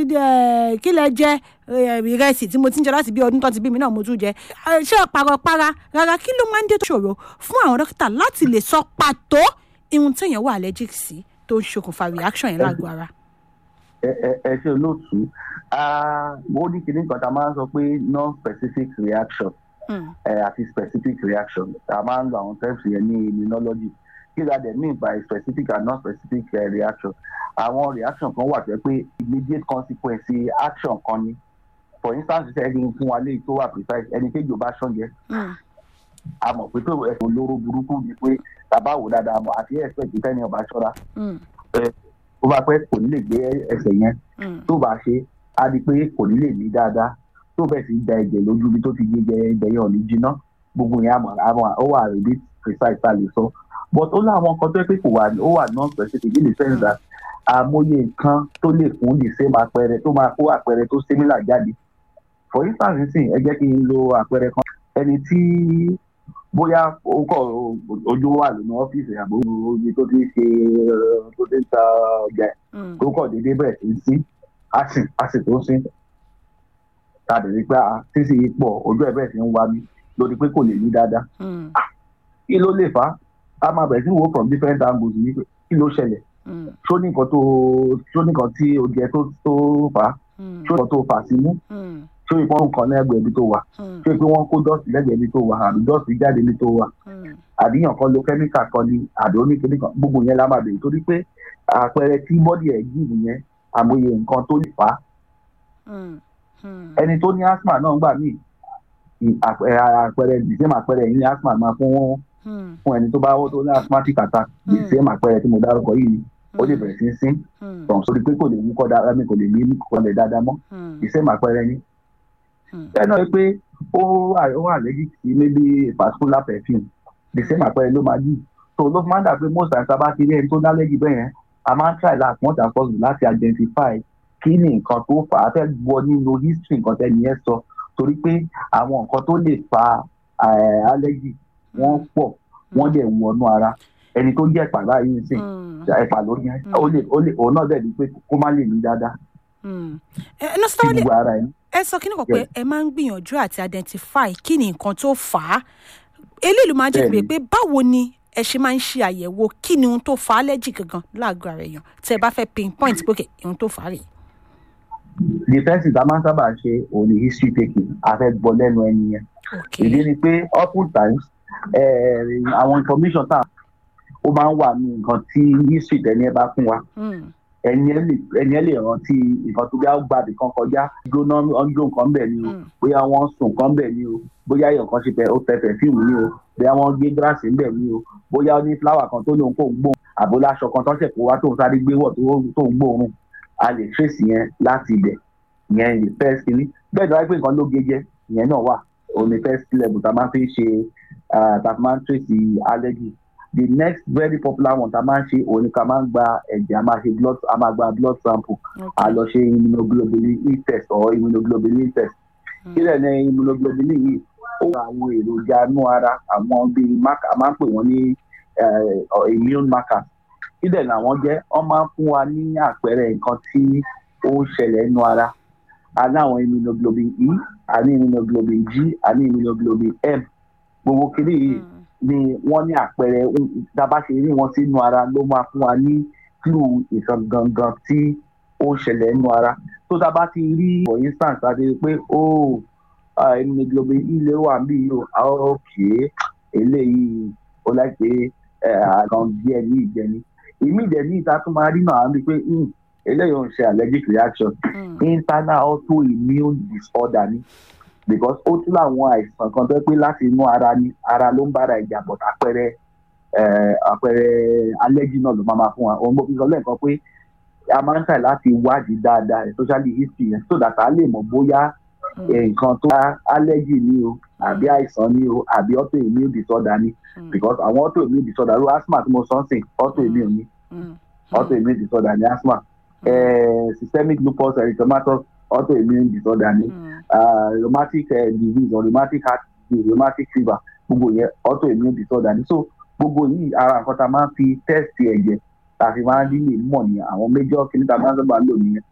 eh, kí lẹ jẹ eh, ìrẹsì tí mo ti ń jẹ láti bí ọdún tó ti bí mi náà mo tún jẹ Eh, ṣé parọpara rárá kí ló máa ń dé tó ṣòro fún àwọn dókítà láti lè sọ pàtó ihun téèyàn wà allergic sí tó ń ṣokùnfà reaction yẹn lágbo ara. ẹ ẹ- ẹ ṣe olóòtú Ah, ó ní kinní kan tá a máa ń sọ pé non-specific reaction Mm, eh, àti specific reaction a máa ń lo àwọn terms yẹn ní immunology kí la dẹ̀ mean by specific and non-specific eh, reaction àwọn reaction kan wà tó yẹ pé immediate consequence action kan ni for instance ṣe ẹni fún wa léyìí tó wà precise ẹni kéjì ò bá ṣọ́njẹ mm, a mọ̀ pé tó ẹ̀sùn olóró burúkú ni pé tàbá wò dáadáa mọ̀ àti expect ìfẹ́ ni ọba ṣọ́ra mm, ó bá pẹ́ kò ní lè gbé ẹsẹ̀ yẹn mm, tó bá ṣe á di pé kò ní lè ní dáadáa tó bẹ̀ sí da ẹ̀jẹ̀ lójú bí tó ti gbé jẹ ẹ̀jẹ̀ yẹn ò ní jiná gbogbo yẹn àmọ́ àmọ́ ó wà rèébí precise tá a lè sọ but ó láwọn nǹkan tó yẹ pé kò wà ó wà non specific in the sense that àmọye nǹkan tó lè fún the same àpẹẹrẹ tó máa kó àpẹẹrẹ tó similar jáde for instance nísìnyí ẹ jẹ́ kí n lo àpẹẹrẹ kan ẹni tí bóyá ó kọ ojú wà lónà ọ́fíìsì àbò omi tó ti ṣe eh, tó ti ń ta ọjà ẹ̀ mm, tó kọ̀ déédéé bẹ̀rẹ̀ sí í sín àsìn àsìn tó sín ta dẹ̀ rí pé a sísì yìí pọ̀ ojú ẹ̀ bẹ̀rẹ̀ sí ń wá mi lórí pé kò lè ní dáadáa mm, kí ló lè fà á a máa bẹ̀rẹ̀ sí wo from different angles ní pé kí ló ṣẹlẹ̀ mm, ṣó ní nǹkan tó ṣó ní nǹkan tí o jẹ tó tó fà á mm, ṣó ní nǹkan tó fà sí mú mm, ṣó ìpọ́n nǹkan lẹ́gbẹ̀ẹ́ ibi tó wà mm, ṣó ìpín wọn kó dọ́ọ̀sì lẹ́gbẹ̀ẹ́ ibi tó wà àbí dọ́ọ̀sì jáde ibi tó wà mm, àdíyàn kan lo kẹ́míkà kan ni àdó ní kíní kan gbogbo yẹn la máa bèrè torí pé àpẹẹrẹ tí bọ́dì ẹ̀ yìí yẹn àmọye nǹkan tó lè fà á mm, mm, ẹni tó ní asthma náà gbà míì ì- àpẹẹrẹ àpẹẹrẹ the same àpẹẹrẹ yìí ní asthma máa fún mm, fún ẹni tó bá wọ́n tó ní asthmatic attack the Mm. same àpẹẹrẹ tí mo dárúkọ yìí ni ó lè bẹ̀rẹ̀ sí í sín mm, tọ̀hún sórí pé kò lè wúkọ́ dáadáa mi kò lè ní kọlẹ̀ dáadáa mọ́ mm, the same àpẹẹrẹ ni mm, bẹ́ẹ̀ náà ni pé ó wà ó wà allergic sí maybe a particular perfume the same àpẹẹrẹ ló máa yìí so ló fi máa ń dà pé most times tá a bá ti rí ẹni tó ní allergy bẹ́ẹ̀ yẹn a máa ń try láti wọ́n tà fọ́ọ̀sì láti identify kí ni nǹkan tó fà á fẹ́ gbọ́ nínú history nǹkan tẹ́ni yẹn sọ torí pé àwọn nǹkan tó lè fa eh, allergy wọ́n pọ̀ wọ́n dẹ̀ wọnú ara ẹni tó jẹ́ ẹ̀pà báyìí sìn mm, ẹ̀pà ló yẹn ó lè ó lè òun náà dẹ̀ ní pé kó má lè ní dáadáa mm. ẹ ẹ nọ́sítà sí wálé gbogbo ara ẹ̀ ẹ sọ kí ni kan pé ẹ máa ń gbìyànjú àti identify kí ni nǹkan tó fà á eléyìí ló máa ń jẹ́ pé Bẹ́ẹ̀ni. pé báwo ni ẹ ṣe máa ń ṣe àyẹ̀wò kí ni ohun tó fà á allergy gangan láàgọ́ ara èèyàn tẹ́ ẹ bá fẹ́ pinpoint pé okay, ohun tó fà á rèé. the first thing tá a máa ń sábà ṣe òun ni history taking a fẹ́ gbọ́ lẹ́nu ẹni yẹn Okay. ìdí ni pé often times eh, àwọn information tá ó máa ń wà ní nǹkan tí history tẹ̀lé ẹ bá fún wa Mm, ẹni ẹ lè ẹni ẹ lè rántí nǹkan tó bí a gbàdé kan kọjá jóná ọjọ́ nǹkan bẹ̀ ni o mm, bóyá wọ́n sùn nǹkan bẹ̀ ni o bóyá èèyàn kan ṣe pẹ̀ ó tẹ̀fẹ̀ fíìmù ni o bóyá wọ́n gé gíláàsì ńbẹ̀ ni o bóyá ó ní fúláwà kan tó lóun kò ń gbóhùn àbó láṣọ kan tó ṣẹ̀ kó wá tó ń sáré gbé wọ̀ tó- tó ń gbóhùn a lè trace yẹn láti ibẹ̀ ìyẹn the first kìíní bẹ́ẹ̀ tó wáyé pé nǹkan ló gé jẹ́ ìyẹn náà wà òun ni first level tá a máa fi ń ṣe ah, tá a máa ń trace allergy the next very popular one tá a máa ń ṣe òun ni ká máa ń gba ẹ̀jẹ̀ a máa ṣe blood a máa gba blood sample a okay. lọ ṣe immunoglobulin E test or immunoglobulin test kí lẹ̀ ní immunoglobulin yìí ó wà àwọn èròjà inú ara àwọn bíi marker a máa ń pè wọ́n ní eh, immune markers kí lẹ̀ làwọn jẹ́ wọ́n máa ń fún wa ní àpẹẹrẹ nǹkan tí ó ń ṣẹlẹ̀ nínú ara a ní àwọn immunoglobulin E a ní immunoglobulin G a ní immunoglobulin M gbogbo kiri yìí Mm, ni wọ́n ní àpẹẹrẹ tá a bá ṣe rí wọn sínú ara ló máa fún wa ní clue ìkan gangan tí ó ń ṣẹlẹ̀ nínú ara tó tá a bá ti rí for instance a ti rí pé ó immunoglobulin ilé wà bí yìí o ah, ok eléyìí ó láì pé àgàn díẹ̀ ní ìjẹni ìmí ìdẹ̀ ní ìta tó máa rí náà á rí pé hmm, eléyìí ò ń ṣe allergic reaction mm, internal autoimmune disorder ni because ó tún láwọn àìsàn kan tó pé láti inú ara ni ara ló ń bára ìjà bọ̀ àpẹẹrẹ eh, àpẹẹrẹ allergy náà ló máa ma fún wa òun mo fi sọ lẹ́ẹ̀kan pé a máa ń tà láti wádìí dáadáa especially history yẹn so that a lè mọ̀ bóyá mm, eh, nǹkan tó bá allergy ni o àbí àìsàn ni o àbí autoimmune disorder ni mm, because àwọn autoimmune disorder ló asthma tí mo sọ ń sìn autoimmune ni mm, autoimmune disorder ni asthma eh, systemic lupus erythematosus autoimmune disorder ni mm, uh, rheumatic uh, disease or rheumatic heart disease rheumatic fever gbogbo yẹn autoimmune disorder ni so gbogbo yìí ara nǹkan tá a máa ń fi test ẹ̀jẹ̀ tá a fi máa ń rí lè mọ̀ ní àwọn major kìíní tá a máa ń sábà lò nìyẹn